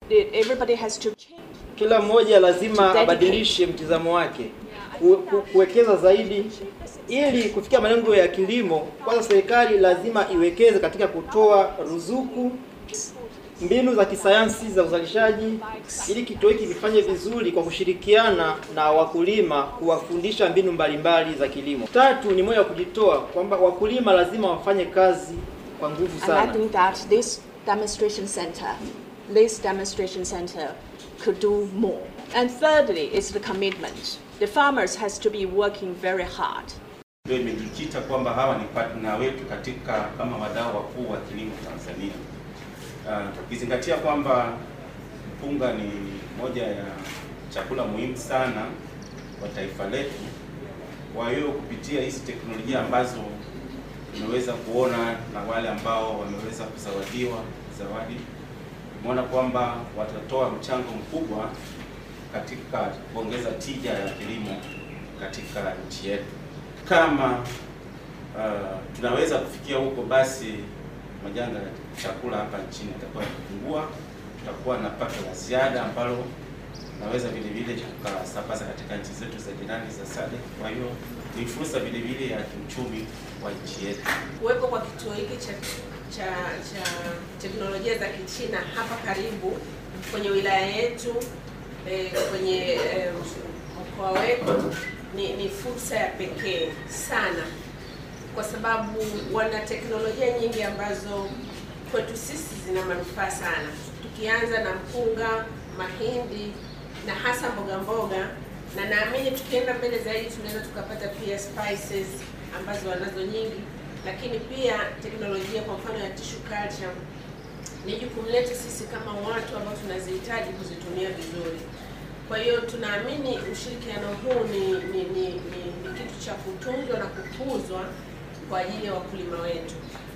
the- everybody has to change. Kila mmoja lazima Dedicate. abadilishe mtizamo wake, ku- ku- kuwekeza zaidi ili kufikia malengo ya kilimo. Kwanza serikali lazima iwekeze katika kutoa ruzuku, mbinu za kisayansi za uzalishaji, ili kituo hiki kifanye vizuri kwa kushirikiana na wakulima, kuwafundisha mbinu mbalimbali za kilimo. Tatu ni moyo wa kujitoa, kwamba wakulima lazima wafanye kazi kwa nguvu And I sana. think that this demonstration center, this demonstration center could do more. And thirdly is the commitment. The farmers has to be working very hard. ndio imejikita kwamba hawa ni partner wetu katika kama wadau wakuu wa kilimo Tanzania. Uh, ukizingatia kwamba mpunga ni moja ya chakula muhimu sana kwa taifa letu. Kwa hiyo kupitia hizi teknolojia ambazo tumeweza kuona na wale ambao wameweza kuzawadiwa zawadi, tumeona kwamba watatoa mchango mkubwa katika kuongeza tija ya kilimo katika nchi yetu. Kama uh, tunaweza kufikia huko, basi majanga ya chakula hapa nchini yatakuwa yakipungua, tutakuwa na pato la ziada ambalo naweza vile vile tukasambaza katika nchi zetu za jirani za SADC. Kwa hiyo ni fursa vile vile ya kiuchumi wa nchi yetu. Kuwepo kwa kituo hiki cha, cha, cha teknolojia za Kichina hapa karibu kwenye wilaya yetu eh, kwenye eh, mkoa wetu ni, ni fursa ya pekee sana, kwa sababu wana teknolojia nyingi ambazo kwetu sisi zina manufaa sana, tukianza na mpunga, mahindi na hasa mboga mboga, na naamini tukienda mbele zaidi tunaweza tukapata pia spices ambazo wanazo nyingi, lakini pia teknolojia kwa mfano ya tissue culture ni jukumu letu sisi kama watu ambao tunazihitaji kuzitumia vizuri. Kwa hiyo tunaamini ushirikiano huu ni, ni, ni, ni, ni kitu cha kutunzwa na kukuzwa kwa ajili ya wakulima wetu.